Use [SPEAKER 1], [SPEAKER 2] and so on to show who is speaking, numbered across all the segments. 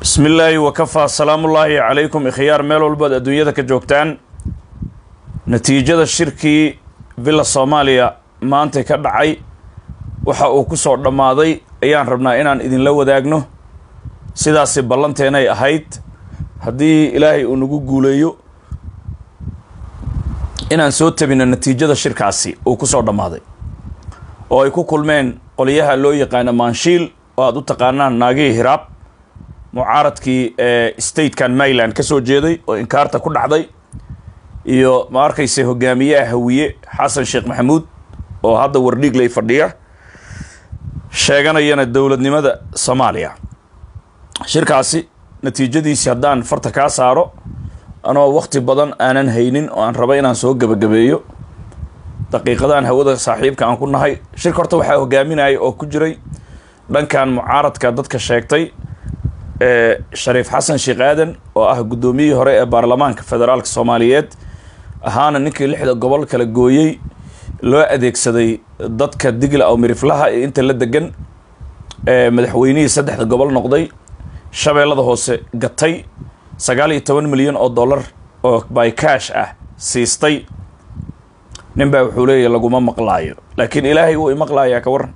[SPEAKER 1] bismi illaahi wakafaa salaamullaahi calaykum ikhyaar meel walbaad adduunyada ka joogtaan natiijada shirkii villa soomaaliya maanta ka dhacay waxa uu ku soo dhammaaday ayaan rabnaa inaan idinla wadaagno sidaasi ballanteenay ahayd haddii ilaahay uu nagu guuleeyo inaan soo tabino natiijada shirkaasi uu ku soo dhammaaday oo ay ku kulmeen qoliyaha loo yaqaano maanshiil oo aada u taqaanaan naagihii hiraab mucaaradkii ee statekan maryland ka soo jeeday oo inkaarta ku dhacday iyo ma arkayse hogaamiyaha hawiye xasan sheekh maxamuud oo hadda wardhiigley fadhiya sheeganayana dowladnimada soomaaliya shirkaasi natiijadiisi haddaan farta kaa saaro anoo wakti badan aanan haynin oo aan raba inaan soo gebagabeeyo daqiiqadaan hawada saaxiibka aan ku nahay shirka horta waxaa hogaaminaya oo ku jiray dhankan mucaaradka dadka sheegtay ee shariif xasan sheekh aadan oo ah guddoomiyihii hore ee baarlamaanka federaalka soomaaliyeed ahaana ninkii lixda gobol kala gooyey loo adeegsaday dadka digla aw miriflaha iyo inta la degan ee madaxweynihii saddexda gobol noqday shabeellada hoose gatay sagaal iyo toban milyan oo dollar oo by cash ah siistay nin baa wuxuu leeyahy laguma maqlaayo laakiin ilaahay wuu imaqlaayaa ka waran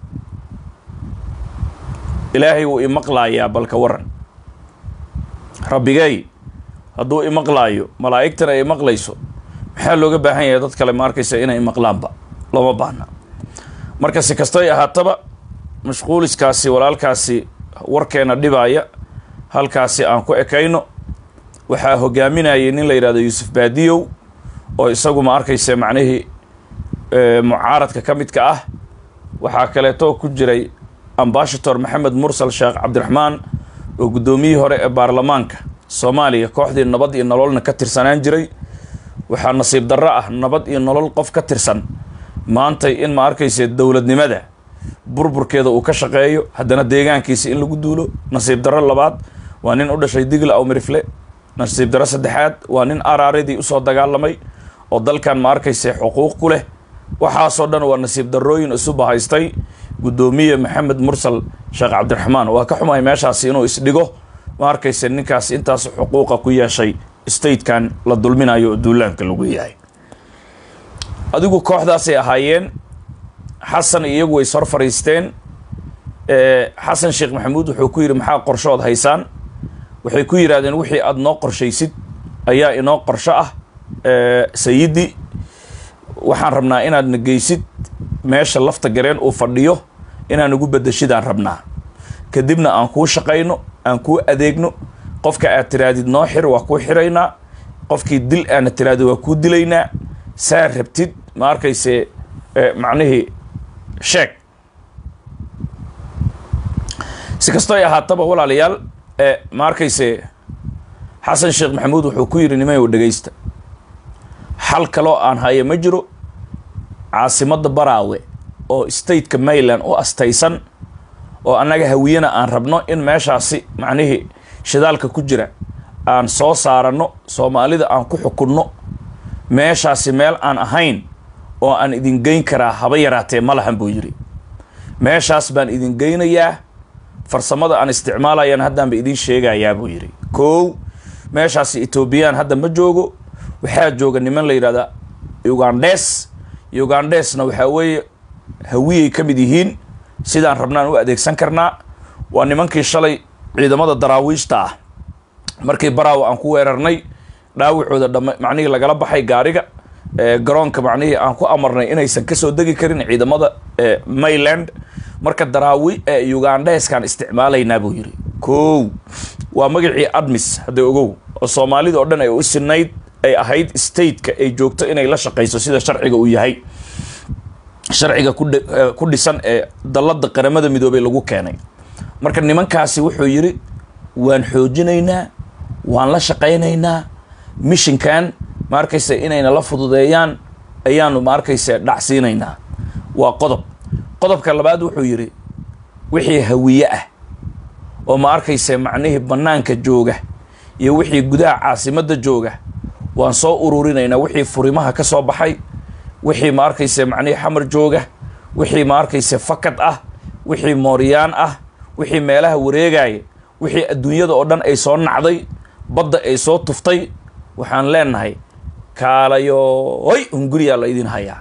[SPEAKER 1] ilaahay wuu imaqlaayaa bal ka waran rabbigay hadduu imaqlaayo malaa'igtana ay maqlayso maxaa looga baahan yahay dad kale ma arkaysa inay maqlaanba looma baahna marka si kastoy ahaataba mashquuliskaasi walaalkaasi warkeena dhibaaya halkaasi aan ku ekayno waxaa hogaaminayay nin la yidhahdo yuusuf baadiyow oo isagu ma arkaysa macnihii mucaaradka ka midka ah waxaa kaleeto ku jiray ambashator maxamed mursal sheekh cabdiraxmaan oo guddoomiyihii hore ee baarlamaanka soomaaliya kooxdii nabad iyo nololna ka tirsanaan jiray waxaa nasiib darro ah nabad iyo nolol qof ka tirsan maantay in ma arkayse dowladnimada burburkeeda uu ka shaqeeyo haddana deegaankiisa in lagu duulo nasiib darro labaad waa nin u dhashay digla aw mirifle nasiib darro saddexaad waa nin araaradii usoo dagaalamay oo dalkan ma arkayse xuquuq ku leh waxaasoo dhan waa nasiib darrooyin isu bahaystay guddoomiye maxamed mursal sheekh cabdiraxmaan waa ka xumahay meeshaasi inuu isdhigo ma arkayse ninkaas intaas xuquuqa ku yeeshay statekan la dulminayo oo duulaanka lagu yahay adigu kooxdaasay ahaayeen xasan iyagu way sor fadhiisteen xasan sheekh maxamuud wuxuu ku yidhi maxaa qorshood haysaan waxay ku yidhahdeen wixii aada noo qorshaysid ayaa inoo qorsho ah sayidi waxaan rabnaa inaad na geysid meesha lafta gareen uu fadhiyo inaan ugu bedeshidaan rabnaa kadibna aan kuu shaqayno aan kuu adeegno qofka aad tiraadid noo xir waa kuu xiraynaa qofkii dil aana tiraadid waa kuu dilaynaa saa rabtid ma arkayse macnihii sheeg si kastoo ay ahaataba walaalayaal ma arkayse xasan sheekh maxamuud wuxuu ku yidhi nimayow dhegaysta xal kaloo aan haya ma jiro caasimadda baraawe oo stateka maryland u astaysan oo annaga hawiyena aan rabno in meeshaasi macnihii shidaalka ku jira aan soo saaranno soomaalida aan ku xukunno meeshaasi meel aan ahayn oo aan idin geyn karaa haba yaraatee ma lahan buu yidhi meeshaas baan idin geynayaa farsamada aan isticmaalayaan haddaanba idiin sheegayaa buu yidhi kow meeshaasi etoobiyaan hadda ma joogo waxaa jooga niman la yidhahda ugandhes ugandhesna waxaa weeye hawiyay ka mid yihiin sidaan rabnaan u adeegsan karnaa waa nimankii shalay ciidamada daraawiishta ah markii baraawo aan ku weerarnay dhaawacooda dham macnihii lagala baxay gaariga garoonka macnihii aan ku amarnay inaysan kasoo degi karin ciidamada mayland marka daraawi ugandheskaan isticmaalaynaa buu yidhi kow waa magacii admis hadda ogow oo soomaalida oo dhan ay u sinayd ay ahayd stateka ay joogto inay la shaqayso sida sharciga uu yahay sharciga ku dhisan ee dallada qaramada midoobay lagu keenay marka nimankaasi wuxuu yidhi waan xoojinaynaa waan la shaqaynaynaa mishinkan ma arkayse inayna la fududeeyaan ayaanu ma arkayse dhacsiinaynaa waa qodob qodobka labaad wuxuu yidhi wixii hawiye ah oo ma arkayse macnihii bannaanka jooga iyo wixii gudaha caasimadda jooga waan soo ururinaynaa wixii furimaha ka soo baxay wixii ma arkayse macnihii xamar jooga wixii ma arkayse fakad ah wixii mooryaan ah wixii meelaha wareegaya wixii adduunyada oo dhan ay soo nacday badda ay soo tuftay waxaan leenahay kaalayoy hunguriyaa la idin hayaa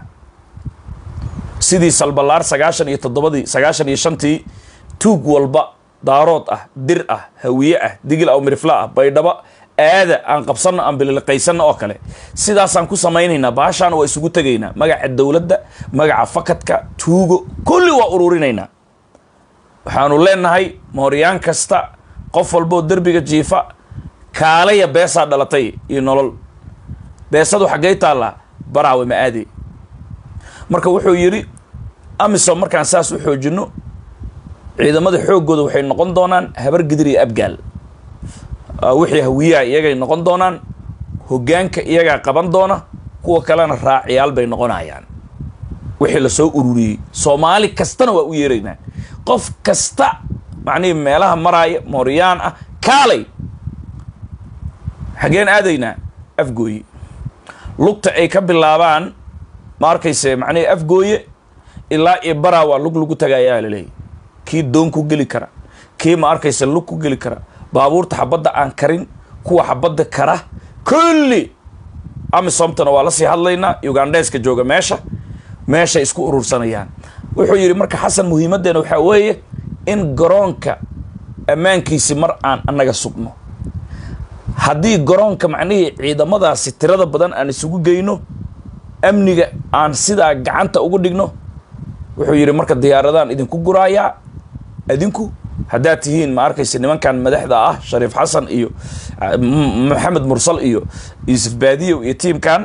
[SPEAKER 1] sidii salbalaar sagaashan iyo toddobadii sagaashan iyo shantii tuug walba daarood ah dir ah hawiye ah digil aw mirifla ah baydhabo aada aan qabsanno aan bililiqaysanno oo kale sidaasaan ku samaynaynaa baashaana waa isugu tegaynaa magaca dowladda magaca fakadka tuugo kulli waa ururinaynaa waxaanu leenahay mooryaan kasta qof walboo derbiga jiifa kaalaya beesaa dhalatay iyo nolol beesadu xaggay taallaa baraawe ma aadi marka wuxuu yidhi amisom markaan saas u xoojinno ciidamada xooggooda waxay noqon doonaan habar gidir iyo abgaal wixii hawiyaha iyagay noqon doonaan hoggaanka iyagaa qaban doona kuwa kalena raaciyaal bay noqonayaan wixii lasoo ururiyey soomaali kastana waa u yeeraynaa qof kasta macnihii meelaha maraaya mooryaan ah kaalay xaggeen aadaynaa afgooye lugta ay ka bilaabaan ma arkayse macnihii afgooye ilaa iyo baraa waa lug lagu tagayaa laleeyahy kii doon ku geli kara kii ma arkayse lug ku geli kara baabuurta xabadda aan karin kuwa xabadda kara kulli amisomtana waa lasii hadlaynaa ugandheeska jooga meesha meeshay isku urursanayaan wuxuu yidhi marka xasan muhiimaddeena waxaa weeye in garoonka ammaankiisi mar aan annaga sugno haddii garoonka macnihii ciidamadaasi tirada badan aan isugu geyno amniga aan sidaa gacanta ugu dhigno wuxuu yidhi marka diyaaradaan idinku guraayaa adinku haddaad tihiin ma arkaysa nimankan madaxda ah shariif xasan iyo maxamed mursal iyo yuusuf baadiyow iyo tiimkan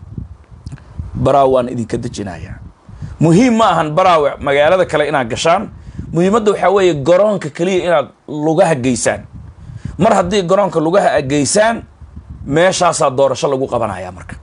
[SPEAKER 1] baraawe waan idinka dejinayaa muhiim ma ahan baraawe magaalada kale inaad gashaan muhiimadda waxaa weeye garoonka keliya inaad lugaha geysaan mar haddii garoonka lugaha a geysaan meeshaasaa doorasho lagu qabanaya marka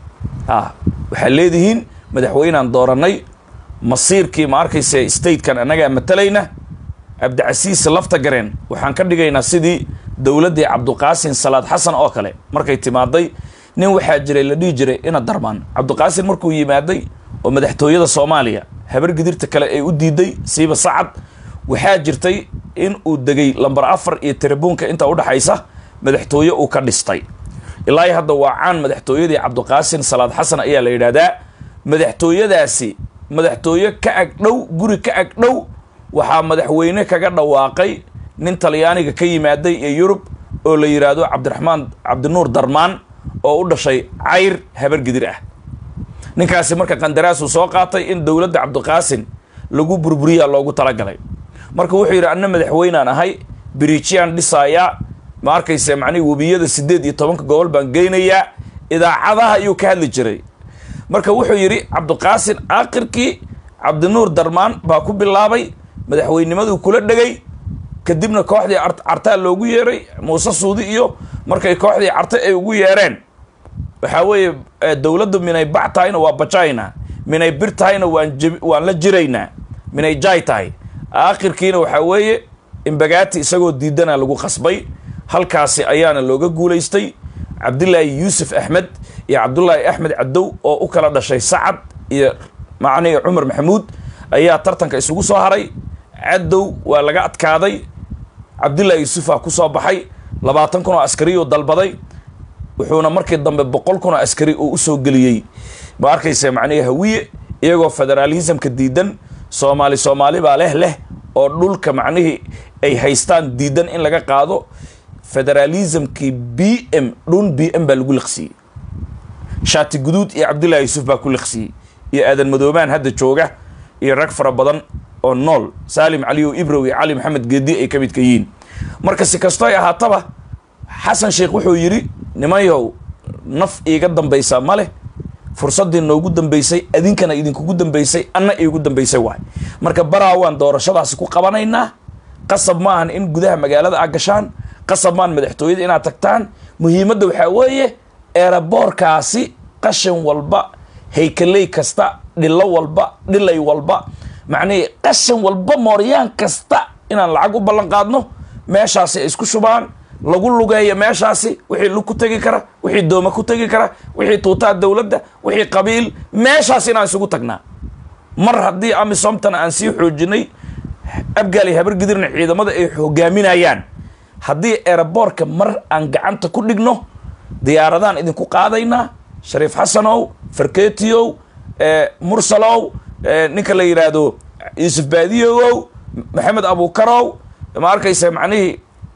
[SPEAKER 1] a waxaad leedihiin madaxweynaan dooranay masiirkii ma arkaysa statekan annagaa matalayna cabdicasiis lafta gareen waxaan ka dhigaynaa sidii dowladdii cabduqaasin salaad xasan oo kale markay timaaday nin waxaa jiray la dhihi jiray ina darmaan cabduqaasin markuu yimaaday oo madaxtooyada soomaaliya habar gidirta kale ay u diiday siiba sacad waxaa jirtay in uu degay lambar afar iyo tiribuunka inta udhaxaysa madaxtooye uu ka dhistay ilaahi hadda waa caan madaxtooyadii cabduqaasin salaad xasan ayaa la yidhaahdaa madaxtooyadaasi madaxtooye ka ag dhow guri ka ag dhow waxaa madaxweyne kaga dhawaaqay nin talyaaniga ka yimaaday ee yurub oo la yidhaahdo cabdiraxmaan cabdinuur darmaan oo u dhashay cayr habar gidir ah ninkaasi marka qandaraasuu soo qaatay in dowladda cabdiqaasin lagu burburiyaa loogu talagalay marka wuxuu yidhi anna madaxweynaan ahay biriijyaan dhisaayaa ma arkayse macnihi webiyada siddeed iyo tobanka gobol baan geynayaa idaacadaha ayuu ka hadli jiray marka wuxuu yidhi cabdiqaasin aakhirkii cabdinuur darmaan baa ku bilaabay madaxweynimaduu kula dhegay kadibna kooxdii cartaa loogu yeeray muuse suudi iyo markay kooxdii carte ay ugu yeereen waxaa weeye dowladdu minay bac tahayna waa bajaynaa minay bir tahayna waan j waan la jiraynaa minay jaay tahay aakhirkiina waxaa weeye imbagaati isagoo diidana lagu qasbay halkaasi ayaana looga guulaystay cabdilaahi yuusuf axmed iyo cabdullaahi axmed cadow oo u kala dhashay sacad iyo macnihi cumar maxamuud ayaa tartanka isugu soo haray cadow waa laga adkaaday cabdillaahi yuusufaa ku soo baxay labaatan kun oo askari oo dalbaday wuxuuna markii dambe boqol kun oo askari uu usoo geliyey ma arkaysa macnihi hawiye iyagoo federaalismka diidan soomaali soomaali baa leh leh oo dhulka macnihii ay haystaan diidan in laga qaado federalismkii b m dhun b m baa lagu liqsiyey shaati guduud iyo cabdullaahi yuusuf baa ku liqsiyey iyo aadan madoobaan hadda jooga iyo rag fara badan oo nool saalim caliyo ibrow iyo cali maxamed geedi ay ka midka yihiin marka si kastoo ay ahaataba xasan sheekh wuxuu yidhi nimanyow naf iiga dambaysaa ma leh fursaddii noogu dambaysay adinkana idinkugu dambaysay anna iigu dambaysay waay marka baraawaan doorashadaasi ku qabanaynaa qasab ma ahan in gudaha magaalada a gashaan qasab maan madaxtooyada inaad tagtaan muhiimadda waxaa weeye eeraboorkaasi qashin walba haykaley kasta dhilo walba dhilay walba macnihii qashin walba mooryaan kasta inaan lacag u ballan qaadno meeshaasi ay isku shubaan lagu lugeeyo meeshaasi wixii lug ku tegi kara wixii dooma ku tegi kara wixii tuutaa dowladda wixii qabiil meeshaas inaan isugu tagnaa mar haddii amisomtana aan sii xoojinay abgaali habar gidirna ciidamada ay hogaaminayaan haddii eeraboorka mar aan gacanta ku dhigno diyaaradaan idinku qaadaynaa shariif xasanow farketiyow mursalow ninka la yidhaahdo yuusuf baadiyogow maxamed abuukarow ma arkaysa macnihii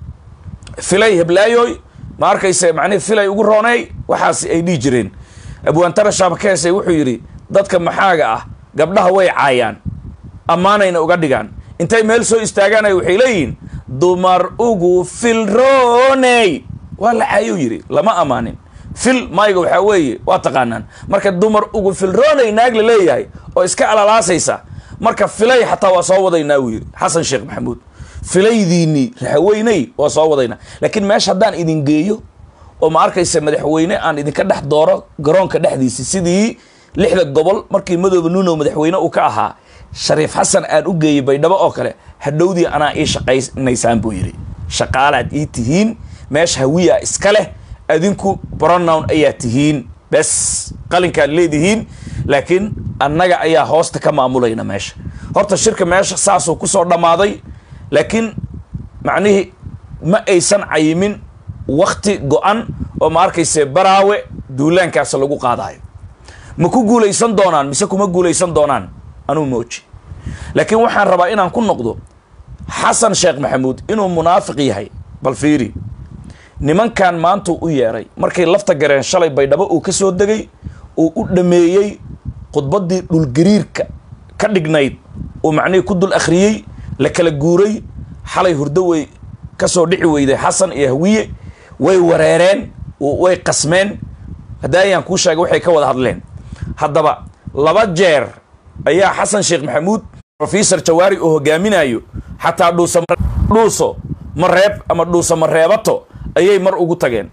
[SPEAKER 1] filay heblaayoy ma arkaysa macnihii filay ugu rooney waxaas ay dhihi jireen abwaantara shaabkeese wuxuu yidhi dadka maxaaga ah gabdhaha way caayaan ammaanayna uga dhigaan intay meel soo istaagaanay waxay leeyihiin dumar ugu filrooney waa la caayou yidhi lama ammaanin fil mayga waxaa weeye waa taqaanaan marka dumar ugu filrooney naag la leeyahay oo iska alalaasaysa marka filay xataa waa soo wadaynaa wuu yidhi xasan sheekh maxamuud filaydiinii raxaweyney waa soo wadaynaa laakiin meesha haddaan idin geeyo oo ma arkaysa madaxweyne aan idinka dhex dooro garoonka dhexdiisa sidii lixda gobol markii madooba nuunow madaxweyne uu ka ahaa shariif xasan aan u geeyey baydhabo oo kale hadhowdii anaa ii shaqaynaysaan buu yidhi shaqaalaad ii tihiin meesha hawiya iska leh adinku bronown ayaa tihiin bes qalinkaad leedihiin laakiin annaga ayaa hoosta ka maamulayna meesha horta shirka meesha saasuu kusoo dhammaaday laakiin macnihii ma aysan cayimin wakti go-an oo ma arkayse baraawe duulaankaas lagu qaadaayo ma ku guulaysan doonaan mise kuma guulaysan doonaan anuu mooji laakiin waxaan rabaa inaan ku noqdo xasan sheekh maxamuud inuu munaafiq yahay bal fiiri nimankan maantuu u yeedhay markay lafta gareen shalay baydhabo uu ka soo degay uu u dhameeyey khudbaddii dhulgariirka ka dhignayd uu macnihii ku dul akhriyey la kala guuray xalay hurdo way ka soo dhici weyday xasan iyo hawiye way wareereen way qasmeen hadda ayaan kuu sheegay waxay ka wada hadleen haddaba laba jeer ayaa xasan sheekh maxamuud rofesor jawaari oo hogaaminayo xataa dhuuso mareeb ama dhuuso mareebato ayay mar ugu tageen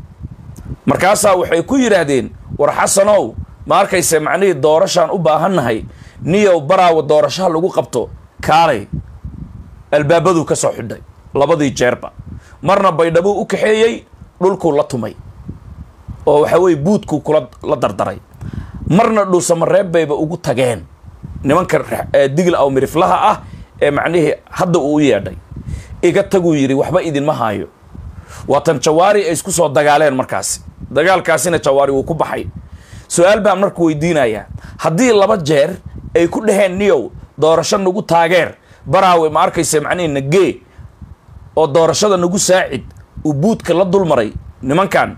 [SPEAKER 1] markaasaa waxay ku yidhaahdeen war xasanow ma arkayse macnihii doorashaan u baahannahay niyow baraawa doorashaha lagu qabto kaalay albaabaduu ka soo xidhay labadii jeerba marna baydhabuu u kaxeeyey dhulkuu la tumay oo waxa weye buudkuu kula la dardaray marna dhuusamareeb bayba ugu tageen nimanka digl aw miriflaha ah ee macnihii hadda uu u yeedhay iga taguu yidhi waxba idinma haayo waatan jawaari ay isku soo dagaaleen markaasi dagaalkaasina jawaari wuu ku baxay su-aal baan marka weydiinayaa haddii laba jeer ay ku dhaheen niyow doorasho nagu taageer baraawe ma arkayse macnihii nagee oo doorashada nagu saacid uu buudka la dulmaray nimankan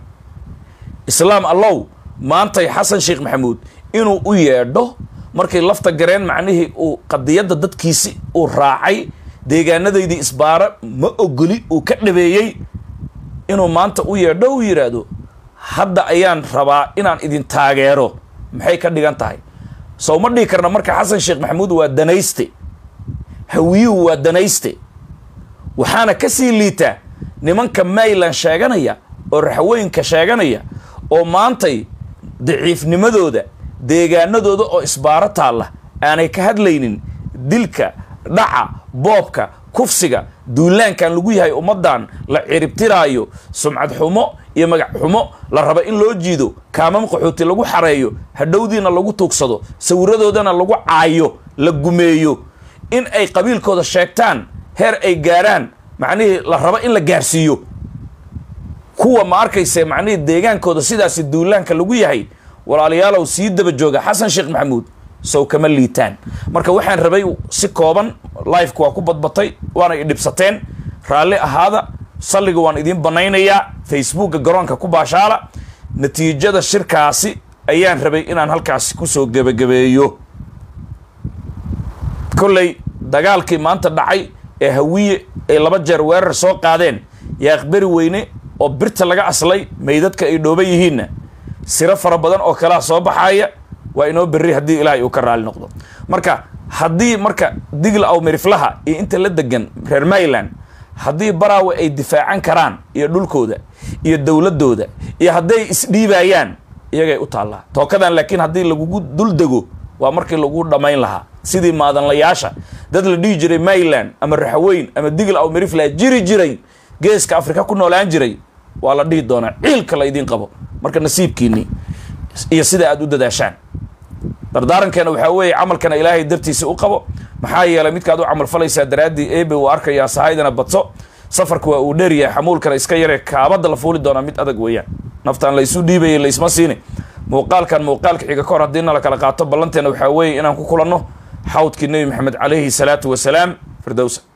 [SPEAKER 1] islaam allow maantay xasan sheekh maxamuud inuu u yeedho markay lafta gareen macnihii uu qadiyadda dadkiisi uu raacay deegaanadaydii isbaara ma ogoli uu ka dhabeeyey inuu maanta u yeedho uu yidhaahdo hadda ayaan rabaa inaan idin taageero maxay ka dhigan tahay sow ma dhihi karna marka xasan sheekh maxamuud waa danayste hawiyuhu waa danayste waxaana ka sii liita nimanka mayland sheeganaya oo raxweynka sheeganaya oo maantay daciifnimadooda deegaanadooda oo isbaaro taalla aanay ka hadlaynin dilka dhaca boobka kufsiga duulaankan lagu yahay ummaddan la ciribtiraayo sumcad xumo iyo magac xumo la raba in loo jiido kaamam qaxooti lagu xareeyo hadhowdiina lagu tuugsado sawiradoodana lagu caayo la gumeeyo in ay qabiilkooda sheegtaan heer ay gaaraan macnihii la rabo in la gaarsiiyo kuwa ma arkayse macnihii deegaankooda sidaasi duulaanka lagu yahay walaalayaalow sii daba jooga xasan sheekh maxamuud sow kama liitaan marka waxaan rabay si kooban lifeka waa ku badbatay waana idhibsateen raalli ahaada salliga waan idiin banaynayaa facebooka garoonka ku baashaala natiijada shirkaasi ayaan rabay inaan halkaasi kusoo gebagabeeyo kolley dagaalkii maanta dhacay ee hawiye ay laba jeer weerar soo qaadeen yaa aqbari weyne oo birta laga aslay meydadka ay dhooban yihiinna siro fara badan oo kalaa soo baxaaya waa inoo berri haddii ilaahay uu ka raali noqdo marka haddii marka digla aw miriflaha iyo inta la degan reer mayland haddii baraawe ay difaacan karaan iyo dhulkooda iyo dowladooda iyo hadday isdhiibayaan iyagay u taallaa tookadan laakiin haddii lagugu dul dego waa markii lagu dhammayn lahaa sidii maadanlayaasha dad la dhihi jiray mayland ama raxaweyn ama digl aw mirifla jiri jiray geeska afrika ku noolaan jiray waa la dhihi doonaa ciilka la idiin qabo marka nasiibkiinii iyo sida aad u dadaashaan dardaarankeena waxaa weeye camalkana ilaahay dartiisa u qabo maxaa yeelay midkaad u camal falaysaa daraaddii ebe uu arkayaa sahaydana badso safarka waa uu dheeryahay xamuulkana iska yaree kaabadda la fuuli doonaa mid adag weeyaan naftaan la isu dhiibaya laisma siine muuqaalkan muuqaalka xiga ka hor haddii na la kala qaato ballanteena waxaa weeye inaan ku kulanno xawdkii nebi maxamed calayhi salaatu wasalaam firdowsa